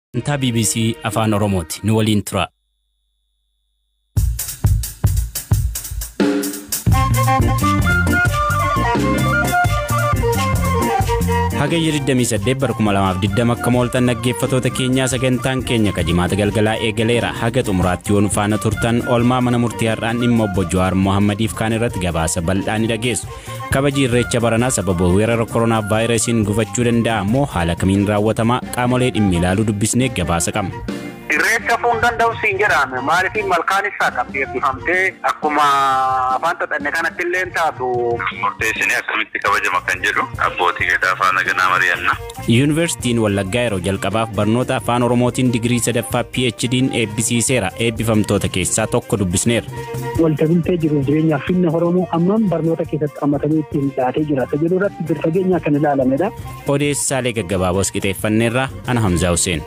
Sagantaa BBC Afaan Oromooti. Nu waliin tura. Hagayya 28 bara 2020 akka mooltan dhaggeeffatoota keenyaa sagantaan keenya kajimaata galgalaa eegaleera haga xumuraatti yoo nu faana turtan oolmaa mana murtii har'aan dhimma obbo Jawaar Mohammadiif kaan irratti gabaasa bal'aa ni dhageessu. Kabaji irreecha baranaa sababa weerara koronaa vaayirasiin gufachuu danda'a immoo haala kamiin raawwatama qaamolee dhimmi ilaaluu dubbisnee gabaasa qabna. Irreecha fuun danda'u siin jedhame maaliif malkaan isaa qabdi eebbifamtee akkuma afaan xaxanne kanatti illee taatu. Murteessinee akkamitti kabajama kan jedhu abbootii gadaa faana ganaa mari'anna. Yuunivarsiitiin Wallaggaa yeroo jalqabaaf barnoota afaan Oromootiin digirii sadaffaa PHD'n eebbisiiseera. Eebbifamtoota keessaa tokko dubbisneera. Waltabultee jiru jireenyaaf finna Oromoo ammam barnoota keessatti hammatamee ittiin dhiyaatee jira. Isa jedhu irratti bir fageenyaa kan ilaalamedha. Odeessaalee gaggabaaboos qixeeffanneerra ana Hamzaa Hussein.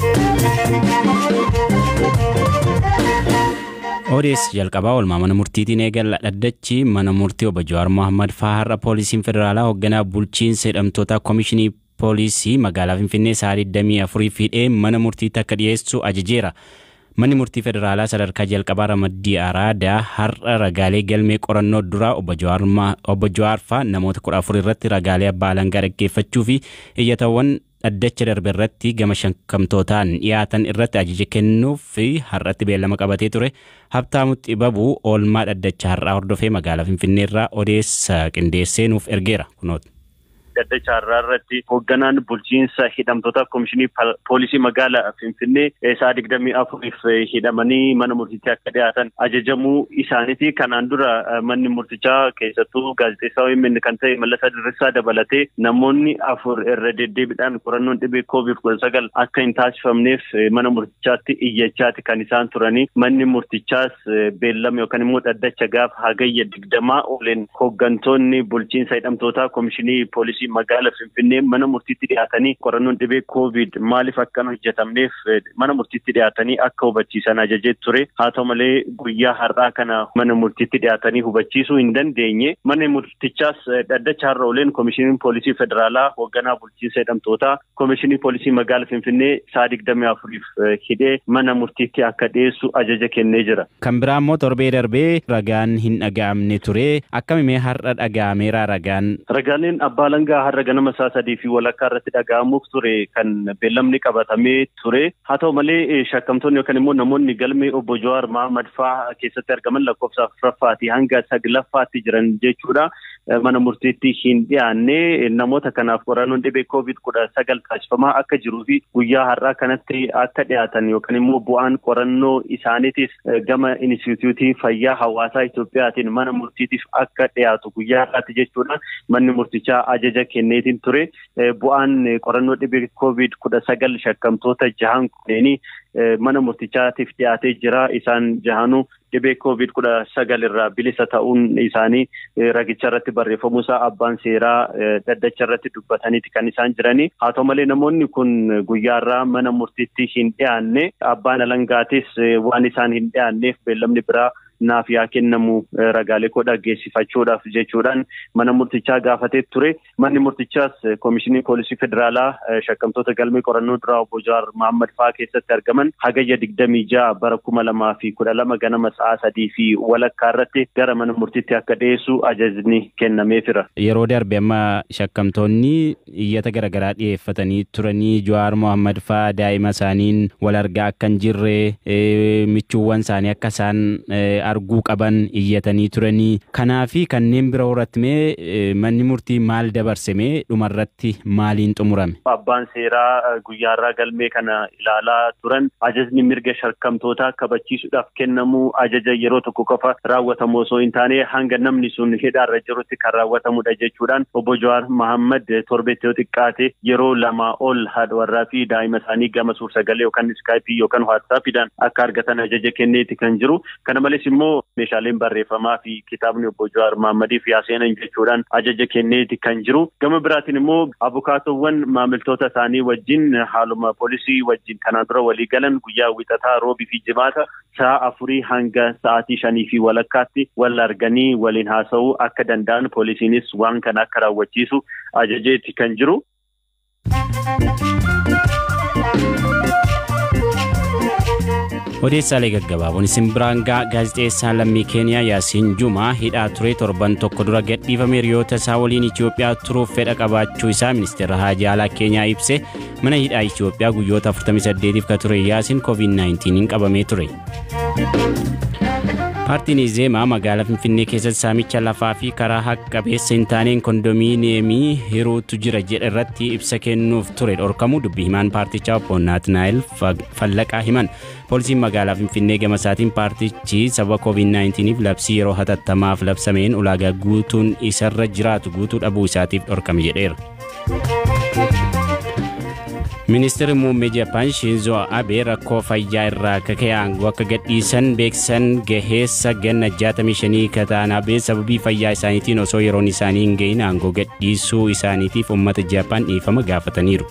Odeessa jalqabaa oolmaa mana murtiitiin eegalla dhaddachi mana murtii obbo Jawaar Mohammad fa'aa har'a poolisiin federaalaa hoogganaa bulchiinsa hidhamtoota koomishinii poolisii magaalaa Finfinnee sa'a 24 hidhee mana murtiitti akka dhiyeessu ajajeera. Manni murtii federaalaa sadarkaa jalqabaa ramaddii araadaa har'a ragaalee galmee qorannoo duraa obbo Jawaar fa'aa namoota kudha afur irratti ragaalee abbaa alangaa dhaggeeffachuu fi iyyatawwan dhaddacha darbe irratti gama shakkamtootaan dhiyaatan irratti ajaja kennuuf fi har'atti beellama qabatee ture habtaamu xibabuu oolmaa dhaddacha har'aa hordofee magaalaa finfinneerraa odeessa qindeessee nuuf ergeera kunoota. Dhaddacha har'aa irratti hoogganaan bulchiinsa hidhamtoota koomishinii poolisii magaalaa Finfinnee sa'a digdamii afuriif hidhamanii mana murtiitti akka dhiyaatan ajajamuu isaaniiti. Kanaan dura manni murtichaa keessattuu gaazexeessaa OMN kan ta'e Mallasaa Dirrisaa dabalatee namoonni afur irra deddeebiidhaan qorannoon dhibee koovid kudha sagal akka hin taasifamneef mana murtichaatti iyyachaati kan isaan turanii. Manni murtichaas beellama yookaan immoo dhaddacha gaafa hagayya digdamaa ooleen hooggantoonni bulchiinsa hidhamtoota koomishinii poolisii magaala Finfinnee mana murtiitti dhiyaatanii qorannoon dhibee koovid maaliif akka hin hojjetamneef mana murtiitti dhiyaatanii akka hubachiisan ajajee ture. Haa ta'u malee guyyaa har'aa kana mana murtiitti dhiyaatanii hubachiisuu hin dandeenye. Manni murtichaas dhaddacha har'a ooleen koomishiniin poolisii federaalaa hoogganaa bulchiinsa hidhamtootaa koomishinii poolisii magaala Finfinnee sa'a digdamii afuriif hidhee mana murtiitti akka dhiyeessu ajaja kennee jira. Kan biraa immoo torbee darbee ragaan hin dhaga'amne ture. Akkamimee har'a dhaga'ameera ragaan? Ragaaleen abbaa alangaa har'a ganama isaa sadii fi walakkaa irratti dhaga'amuuf ture kan beellamni qabatamee ture. Haa ta'u malee shakkamtoonni yookaan immoo namoonni galmee obbo Jawaar Mahammad fa'aa keessatti argaman lakkoofsa afuraffaatii hanga saglaffaatti jiran jechuudha. Mana murtiitti hin dhiyaanne namoota kanaaf qorannoon dhibee koovid kudha sagal taasifamaa akka jiruu fi guyyaa har'aa kanatti akka dhiyaatan yookaan immoo bu'aan qorannoo isaaniitis gama inistituutii fayyaa hawaasaa Itoophiyaatiin mana murtiitiif akka dhiyaatu guyyaa har'aatti jechuudha. Manni murtichaa ajaja kenneetiin ture bu'aan qorannoo dhibee koovid kudha sagal shakkamtoota jahan kunneenii mana murtichaatiif dhiyaatee jira isaan jahanuu dhibee koovid kudha sagal irraa bilisa ta'uun isaanii ragicha irratti barreeffamuusaa abbaan seeraa dhaddacha irratti dubbataniiti kan isaan jiranii haa ta'u malee namoonni kun guyyaarraa mana murtiitti hin dhiyaanne abbaan alangaatis waan isaan hin dhiyaanneef beellamni biraa naaf yaa kennamu ragaalee koo dhaggeessifachuudhaaf jechuudhaan mana murtichaa gaafatee ture. Manni murtichaas koomishinii poolisii federaalaa shakkamtoota galmee qorannoo duraa obbo Jawaar Mahammad fa'aa keessatti argaman hagayya digdamii ja'a bara kuma lamaa fi kudha lama ganama sa'a sadii fi walakkaa irratti gara mana murtiitti akka dhiyeessu ajajni kennameefira. Yeroo darbe amma shakkamtoonni iyyata garaagaraa dhiyeeffatanii turanii Jawaar Mohammad fa'aa daa'ima isaaniin wal argaa akka hin jirre michuuwwan isaanii akka isaan arguu qaban iyyatanii turanii kanaa fi kanneen bira horatti mee manni murtii maal dabarsemee dhumarratti maaliin xumurame. Abbaan seeraa guyyaarraa galmee kana ilaalaa turan ajajni mirga shakkamtootaa kabachiisuudhaaf kennamu ajaja yeroo tokko qofa raawwatamu osoo hin taane hanga namni sun hidhaarra jirutti kan raawwatamudha jechuudhaan obbo Jawaar Mahammad torbeetti yoo xiqqaate yeroo lamaa ol haadha warraa fi daa'ima isaanii gama suur-sagalee yookaan iskaayipii yookaan waatsaappiidhaan akka argatan ajaja kenneeti kan jiru. Kana malees immoo meeshaaleen barreeffamaa fi kitaabni obbo Jawaar Mahaammadiif yaaseenan jechuudhaan ajaja kenneeti kan jiru. Gama biraatiin immoo abukaatowwan maamiltoota isaanii wajjin haaluma poolisii wajjin kanaan dura walii galan guyyaa wixataa roobii fi jimaata sa'a afurii hanga sa'aatii shanii fi walakkaatti wal arganii waliin haasa'uu akka danda'an poolisiinis waan kana akka raawwachiisu ajajeeti kan jiru. Odeessaalee gaggabaaboon isin biraan ga'a gaazexeessaan lammii Keeniyaa Yaasiin Jumaa hidhaa ture torban tokko dura gadhiifame hiriyoota isaa waliin Itoophiyaa turuuf fedha qabaachuu isaa ministeera haajaa alaa Keenyaa ibse mana hidhaa Itoophiyaa guyyoota 48f ka ture Yaasiin COVID-19 qabamee ture. Paartiin Izeemaa magaalaa Finfinnee keessatti saamicha lafaa fi karaa haqa qabeessa hin taaneen kondominiyeemii hiruutu jira jedhe irratti ibsa kennuuf ture dhorkamu dubbii himaan paartichaa obbo Naatnaayil Fallaqaa himan. Poolisiin magaalaa Finfinnee gama isaatiin paartichi sababa COVID-19f labsii yeroo hatattamaaf labsameen ulaagaa guutuun isarra jiraatu guutuu dhabuu isaatiif dhorkame jedheera. Ministeerri muummee Jaapaan Shinzo Abe rakkoo fayyaa irraa kaka'e aangoo akka gadhiisan beeksisan gaheessa ganna 65 ka ta'an Abe sababii fayyaa isaaniitiin osoo yeroon isaanii hin gahin aangoo gadhiisuu isaaniitiif uummata Jaapaan dhiifama gaafataniiru.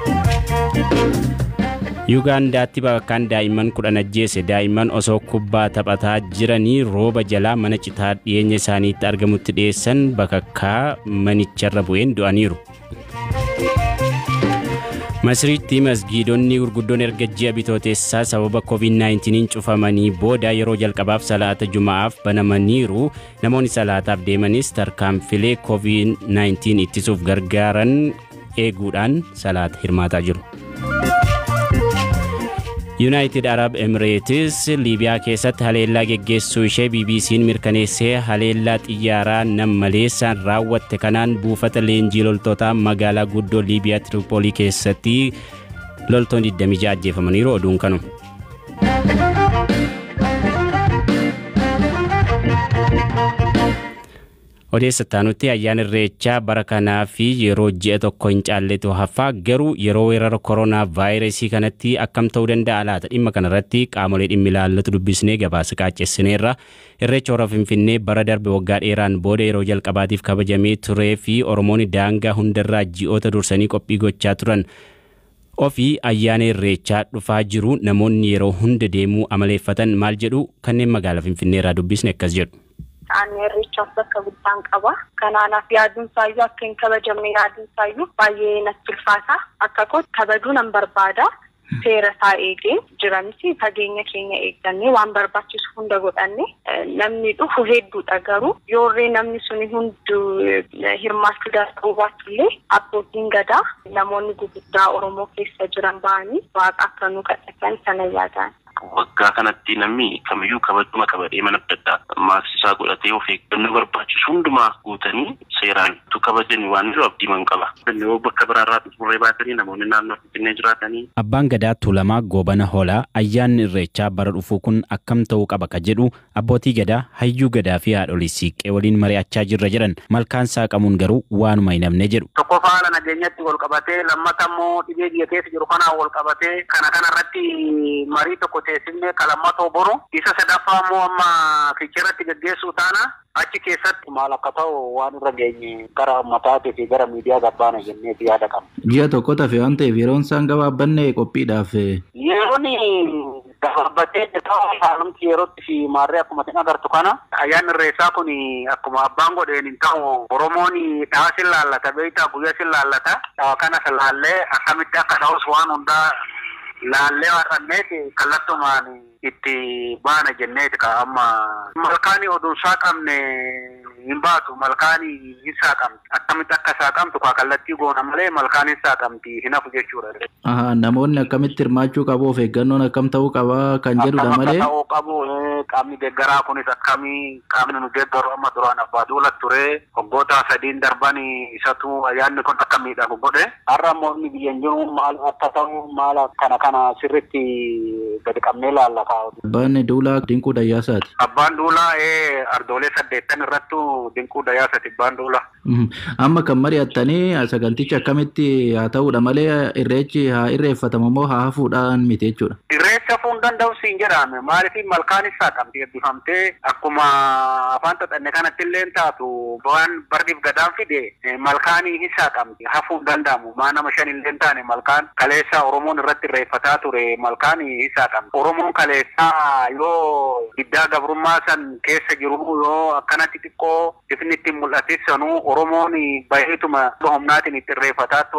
Yuugaandaatti bakkaan daa'imman kudhan ajjeese daa'imman osoo kubbaa taphataa jiranii rooba jalaa mana citaa dhiyeenya isaaniitti argamutti dhiyeessan bakakkaa manicharra bu'een du'aniiru. Masriitti masgiidonni gurguddoon erga ji'a bitootessaa sababa COVID-19 cufamanii booda yeroo jalqabaaf salaata juma'aaf banamaniiru namoonni salaataaf deemanis tarkaanfilee COVID-19 ittisuuf gargaaran eeguudhaan salaata hirmaataa jiru. Yuunaayitid Arab Emirates Liibiyaa keessatti haleellaa geggeessuu ishee BBC'n mirkaneessee haleellaa xiyyaaraa nam maleessaan raawwatte kanaan buufata leenjii loltootaa magaalaa guddoo Liibiyaa Tiripoolii keessatti loltoonni 26 ajjeefamaniiru oduun kanuma. odeessataanutti ayyaana irreechaa bara kanaa fi yeroo ji'a tokko hin caalletu hafaa garuu yeroo weerara koronaa vaayirasii kanatti akkam ta'uu danda'a laata dhimma kanarratti qaamolee dhimmi ilaallatu dubbisnee gabaasa qaaccessineerra irreecha hora finfinnee bara darbe waggaa dheeraan booda yeroo jalqabaatiif kabajamee turee fi oromoonni daangaa hundarraa ji'oota dursanii qophii gochaa turan ofii ayyaana irreechaa dhufaa jiru namoonni yeroo hunda deemuu amaleeffatan maal jedhu kanneen magaalaa finfinneerraa dubbisne akkas jedhu. Ani irreechaaf bakka guddaan qaba. Kanaanaaf yaaduun isaayyuu akka hin kabajamne yaaduun isaayyuu baay'ee natti ulfaata. Akka koo kabajuu nan barbaada. Seera isaa eegee jiranis fageenya keenya eeggannee waan barbaachisu hunda godhanne namni dhufu hedduudha garuu yoorree namni suni hundu hirmaachuu danda'u baatullee abbootiin gadaa namoonni gurguddaa Oromoo keessa jiran ba'anii waaqa akka nu kadhatan sana yaadan. waggaa kanatti namni kamiyyuu kabajuma qabadhee mana adda maaksisaa godhatee of eeggannoo barbaachisu hundumaa guutanii seeraan tu kabajan waan jiru abdii man qaba. Yoo bakka biraarraa dhufurree baatanii namoonni naannoo Finfinnee jiraatanii. Abbaan gadaa Tuulamaa Goobana Hoolaa ayyaanni irreechaa bara dhufuu kun akkam ta'uu qaba ka jedhu abbootii gadaa hayyuu gadaa fi haadholii siiqqee waliin mari'achaa jirra jedhan malkaan saaqamuun garuu waanuma hin hafne jedhu. Tokko faala nageenyatti wal qabatee lammata immoo dhibee biyya keessa jiru kanaan wal qabatee kana kanarratti marii tokko teessifnee kalammatoo boru isa sadaffaa immoo amma fiicharatti gaggeessuu taana achi keessatti maal akka ta'u waan irra geenye gara ummataatii fi gara miidiyaa gabbaana jenneeti yaada qabna. Ji'a tokko tafe waan ta'eef yeroon isaan gabaabbanne qophiidhaaf. Yeroon gabaabbatee ta'uu haalumti yerootti fi maarree akkuma isin agartu kana ayyaanni irreechaa kun akkuma abbaan godheen hin ta'u Oromoon dhawa sin laallata beektaa guyyaa sin laallata dhawa kanas laallee akkamitti akka ta'us waan hundaa laallee waaqanneeti kallattumaan itti baana jenneeti ka amma malkaani oduun saaqamne hin baatu malkaani hin saaqamti akkamitti akka saaqamtu kaa kallattii goona malee malkaan hin saaqamti hin hafu jechuudha. Aha, namoonni akkamitti hirmaachuu qabu of eeggannoon akkam ta'uu qaba kan jedhudha malee. Akkam ta'uu qabu qaamni deeggaraa kunis akkamii qaamni nu deeggaru amma duraan abbaa duula ture waggoota sadiin darban isatu ayyaanni kun akka miidhagu godhe har'a immoo inni biyyan jiru maal akka ta'u maal kana kana sirritti gadi qabnee laalla kaa'u. Abbaan duulaa dinquu dayyaasaati. Abbaan duulaa ardoolee saddeettan irrattu dinquu dayyaasaati abbaan duulaa. Amma kan mari'attanii sagantichi akkamitti haa ta'uudha malee irreechi haa irreeffatamu immoo haa hafuudhaan miti jechuudha. Irreecha hafuu hin danda'u siin jedhame maaliif malkaan isaa qabdi eebbifamtee akkuma afaan xaxanne kanatti illee taatu waan bardiif gadaan fide malkaan isaa qabdi hafuu hin danda'amu maa nama shan illee taane malkaan kaleessa Oromoon irratti irreeffataa ture malkaan isaa qabdi. Oromoon kaleessaa yoo giddaa gabrummaa san keessa jiru yoo akkanatti xiqqoo ifni ittiin mul'atis sanuu Oromoon baay'eetuma humnaatiin itti irreeffataa tura.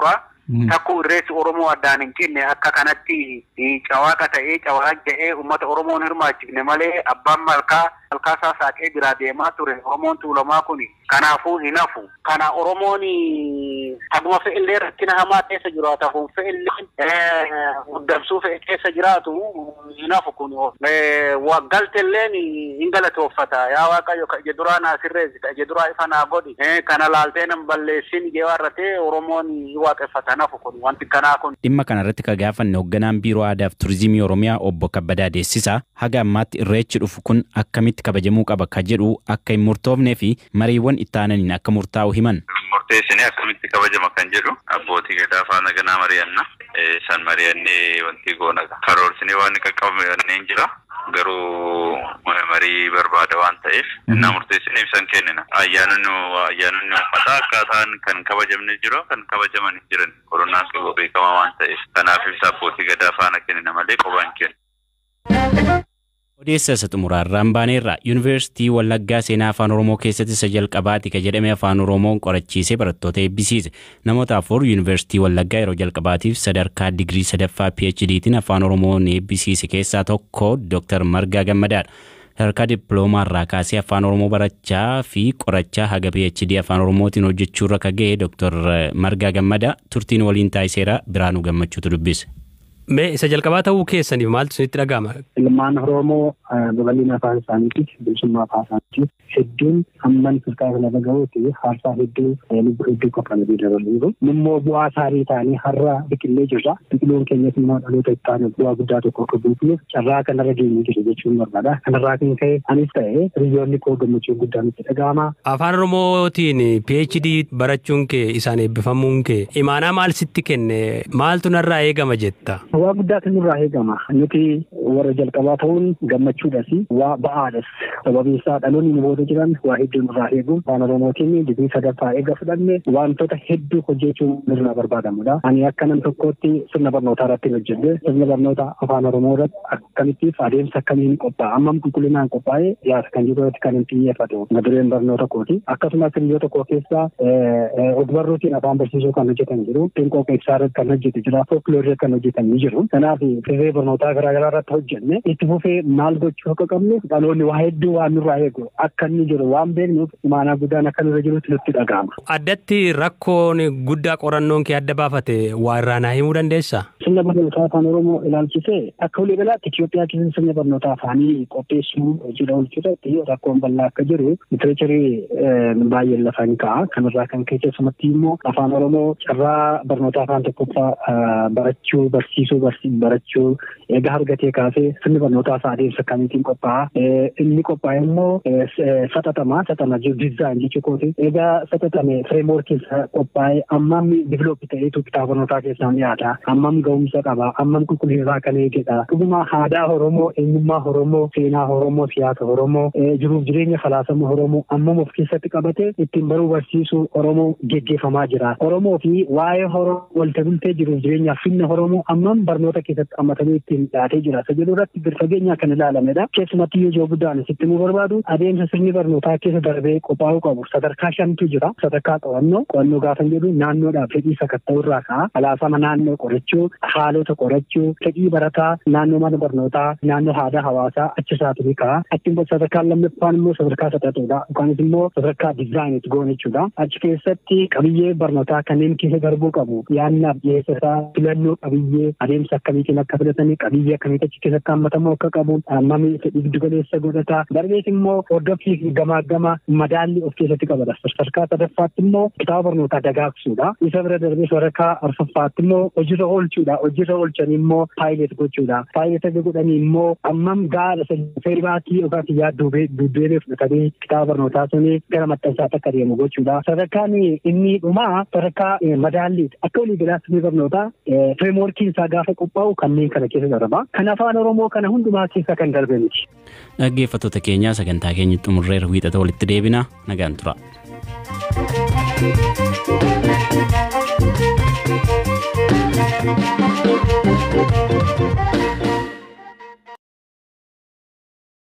takkuu irreessi Oromoo addaan hin cinne akka kanatti cawaaqa ta'ee cawaa ja'ee uummata Oromoon hirmaachifne malee abbaan malkaa malkaa isaa saaqee biraa deemaa ture Oromoon tuulamaa kun kanaafuu hin hafu. Kana Oromoon haguma fe'illee rakkina hamaa keessa jiraatu kun fe'illee muddamsuu fe'e keessa jiraatu hin hafu kun waggaltelleen hin galatoofata yaa waaqayyo ka ije duraa naa sirreessi ka ije duraa ifa naa godhi kana laaltee nan balleessin jee warratee Oromoon waaqeffata nafu kun wanti kanaa kun. Dhimma kanarratti ka gaafanne hoogganaan biiroo aadaa fi turizimii Oromiyaa obbo Kabbadaa Deessisaa haga ammaatti irreechi dhufu kun akkamitti kabajamuu qaba ka jedhu akka hin murtoofnee fi mariiwwan itti aananiin akka murtaa'u himan. Murteessinee akkamitti kabajama kan jedhu abbootii gadaa faana ganaa mari'anna. San mari'annee wanti goona karoorsinee waan qaqqabannee hin jira. Garuu marii barbaada waan ta'eef innaa murteessinee ibsan kennina. Ayyaanonni ayyaanonni uummataa akkaataan kan kabajamne jiru kan kabajaman hin jiran koronaan qaba beekamaa waan ta'eef kanaaf ibsa abbootii gadaa faana kennina malee qobaan kenna. Odeessa isa xumuraarraan baaneerra Yuunivarsiitii Wallaggaa seenaa afaan Oromoo keessatti isa jalqabaati ka jedhame afaan Oromoon qorachiisee barattoota eebbisiise. Namoota afur Yuunivarsiitii Wallaggaa yeroo jalqabaatiif sadarkaa digirii sadaffaa PhDtiin afaan Oromoon eebbisiise keessaa tokko Dr. Margaa Gammadaadha. Sadarkaa dippiloomaarraa kaasee afaan Oromoo barachaa fi qorachaa haga PhD afaan Oromootiin hojjechuurra ka ga'e Dr. Margaa Gammadaa turtiin waliin taasiseera Biraanuu Gammachuutu dubbise. Mee isa jalqabaa ta'uu keessaniif maaltu isinitti dhaga'ama? Ilmaan Oromoo babal'ina afaan isaaniitiif bilisummaa afaan isaaniitiif hedduun hamman sadarkaa lafa gahuuti haarsaa hedduu lubbuu hedduu qaqqabanii dabalaniiru. Immoo bu'aa saarii ta'anii har'a biqilee jirra. Biqiloon keenyas immoo dhaloota itti aanu bu'aa guddaa tokko akka buufnuuf carraa kanarra geenye jiru jechuun barbaada. Kanarraa kan ka'e anis ta'e hiriyoonni koo gammachuu guddaan itti dhaga'ama. Afaan Oromootiin PhD barachuun kee isaan eebbifamuun kee imaanaa maal sitti kenne maaltu narraa eegama jetta? Waa guddaatu nurraa eegama. Nuti warra jalqabaa ta'uun gammachuudhas waa ba'aadhas. Sababiin isaa dhaloonni nu booda jiran waa hedduu nurraa eegu. Afaan Oromootiin digirii sadaffaa eega fudhanne wantoota hedduu hojjechuun nurraa barbaadamudha. Ani akka nam tokkootti sirna barnootaa irratti hojjedhe sirna barnoota afaan Oromoo irratti akkamittiif adeemsa akkamiin qophaa'a. Ammam qulqullinaan qophaa'ee dhiyaata kan jiru irratti kan hin xiyyeeffatu. Madureen barnoota kooti. Akkasumas hiriyoota koo keessaa ogbarruutiin afaan barsiisuu kan hojjetan jiru. Xinqoo qeessaa irratti kan hojjetu jira. Folkloorii irratti kan hojjetan ni jiru. Kanaaf firree barnootaa garaagaraa irratti hojjenne itti fufee maal gochuu akka qabnu dhaloonni waa hedduu waan nurraa eegu akka inni jiru waan beeknuuf imaanaa guddaan akka nurra jirutti nutti dhaga'ama. Addatti rakkoon guddaa qorannoon kee adda baafate waa irraa naa himuu dandeessaa? Sirna barnootaa afaan Oromoo ilaalchisee akka walii galaatti Itoophiyaa keessatti sirna barnootaa afaanii qopheessuu hojiidha oolchuudhaatti rakkoon bal'aa akka jiru litiracharii baay'een lafa hin ka'a. Kanarraa kan ka'e keessumatti immoo afaan Oromoo carraa barnoota afaan tokkoffaa barachuu barsiisuu barachuu egaa argatee kaasee sirni barnootaa isaa adeemsa akkamiitiin qophaa'a. Inni qophaa'e immoo saxatamaa saxama diizaayin jechuu kooti. Egaa saxatame fireemworkiin isaa qophaa'e ammam diviloopi ta'eetu kitaaba barnootaa keessaan dhiyaata. Ammam ga'umsa qaba. Ammam qulqullina kan eegedha. Dhuguma aadaa Oromoo, eenyummaa Oromoo, seenaa Oromoo, siyaasa Oromoo, jiruuf jireenya falaasama Oromoo ammam of keessatti qabate ittiin baruu barsiisuu Oromoo geggeeffamaa jira. Oromoo fi waa'ee Oromoo walta bultee jiruuf jireenyaaf finna Oromoo ammam barnoota keessatti hammatamee ittiin dhiyaatee jira. Isa jedhu irratti bir fageenyaa kan ilaalamedha. Keessumatti yoo ijoo guddaan sitti nu barbaadu adeemsa sirni barnootaa keessa darbee qophaa'uu qabu. Sadarkaa shantu jira. Sadarkaa qo'annoo qo'annoo gaafa jedhu naannoodhaaf fedhii sakatta'uu irraa ka'a. Falaasama naannoo qorachuu, haalota qorachuu, fedhii barataa, naannoo mana barnootaa, naannoo aadaa hawaasaa achi isaatu ni ka'a. Achi sadarkaan lammaffaan immoo sadarkaa sadartuudha. Yookaanis immoo sadarkaa diizaayiniitti goon jechuudha. Achi keessatti qabiyyee barnootaa kanneen keessa darbuu qabu. Yaannaaf dhiyeessa isaa filannoo qabiyyee adeemsa akkamiitiin akka filatanii qabiyyee akkamiitti achi keessatti hammatamuu akka qabu hammamii fedhii giddu galeessa godhata. Darbees immoo hordoffii fi gamaa madaalli of keessatti qabata. Sadarkaa sadaffaatti immoo kitaaba barnootaa dagaagsuudha. Isa bira darbee sadarkaa arfaffaatti immoo hojiirra oolchuudha. Hojiirra oolchanii immoo paayilet gochuudha. Paayilet godhanii immoo ammam gaara feeribaatii yookaas yaadduu duddeebee fudhatanii kitaaba barnootaa suni gara maxxansaatti akka deemu gochuudha. Sadarkaan inni dhumaa sadarkaa madaalliiti. Akka walii galaatti barnootaa fireemworkiin isaa gaafa qophaa'u kanneen kana keessa darba. Kan afaan Oromoo kana hundumaa keessa kan darbe miti. Dhaggeeffattoota keenyaa sagantaa keenya xumurreera wiixata walitti deebina nagaan tura. Thank you.